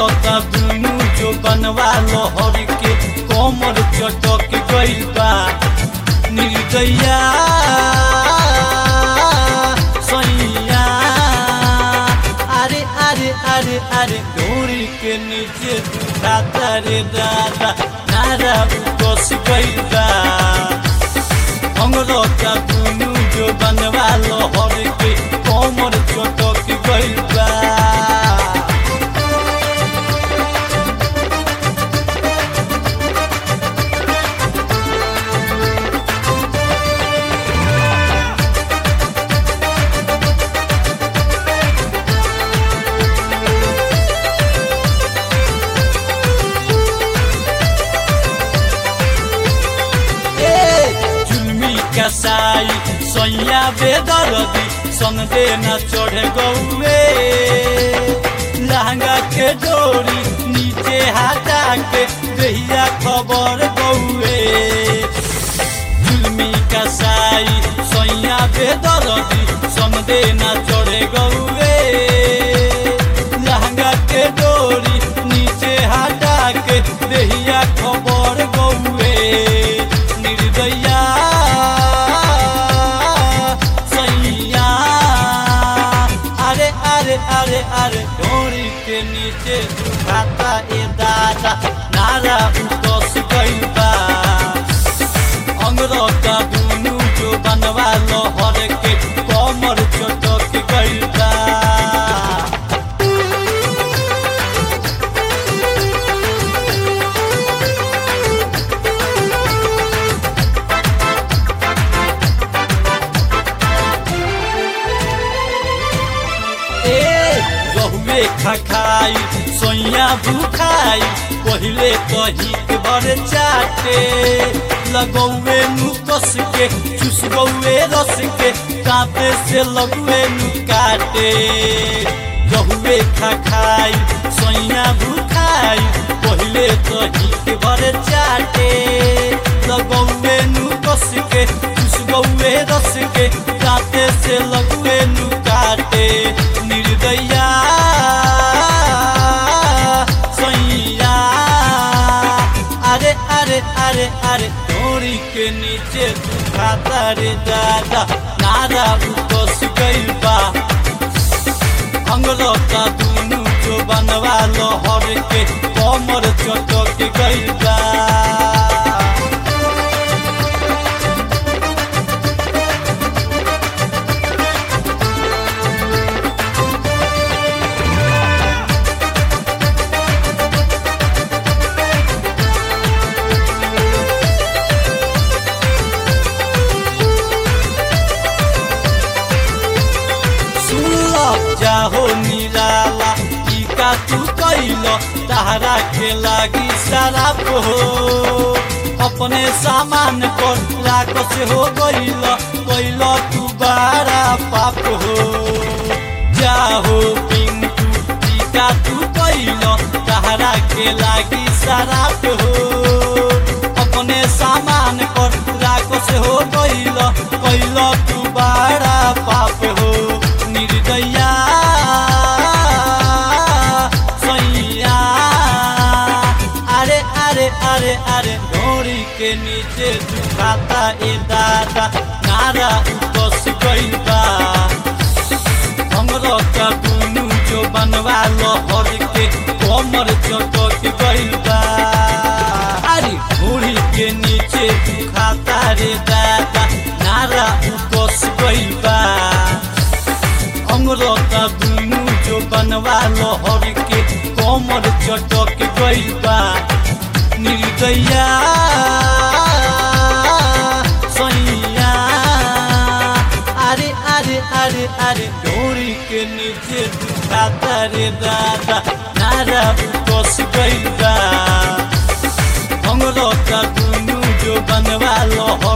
अंगरता दुनू जो बनवा लहर के कमर चटक गइल बा निर्दया सैया अरे अरे अरे अरे डोरी के नीचे दुखाता रे दादा नारा उतस गइल बा अंगरता दुनू जो बनवा लहर के कमर चटक गइल बा जुलमी कसाई सैया बेदरदी संदे न चढ़े गौए लहंगा के डोरी नीचे हटा के दहिया खबर गौए जुलमी कसाई सैया बेदरदी संदे न चढ़े गौए लहंगा के डोरी नीचे हटा के दहिया खबर गौए निर्दया सैया अरे अरे अरे अरे डोरी के नीचे दुखाता ए दादा नारा उतस गइल बा अंगरता दुनू जो बनवा लहर के कमर चटक गइल बा ए रहुए खखाई सोइया भूखाई पहिले कही के बड़े चाटे लगौए नु कस के चुस गौए रस के कांपे से लगुए नु काटे रहुए खखाई सोइया भूखाई पहिले कही के बड़े चाटे लगौए नु कस के चुस गौए रस के कांपे से लगुए नु काटे निर्दया सैया अरे अरे अरे अरे डोरी के नीचे दुखाता रे दादा नारा उतस गइल बा अंगरता दुनू जो बनवा लहर के कमर चटक गइल बा सुनल जाहो निराला ई का तू कैल तारा के लागी शराब हो अपने सामान पर राकस हो गइल कैल तू बारा पाप हो जाहो पिंटू ई का तू कैल तारा के लागी शराब हो अपने सामान पर राकस हो गइल कैल तू बारा पाप हो निर्दया सैया अरे अरे अरे अरे डोरी के नीचे दुखाता ए दादा नारा उतस गइल बा अंगरता दुनू जो बनवा लहर के कमर चटक गइल बा अरे डोरी के नीचे दुखाता रे दादा नारा उतस गइल बा अंगरता दुनू जो बनवा लहर के कमर चटक गइल बा निर्दया सैया अरे अरे अरे अरे डोरी के नीचे दुखाता रे दादा नारा उतस गइल बा अंगरता दुनू जो बनवा लहर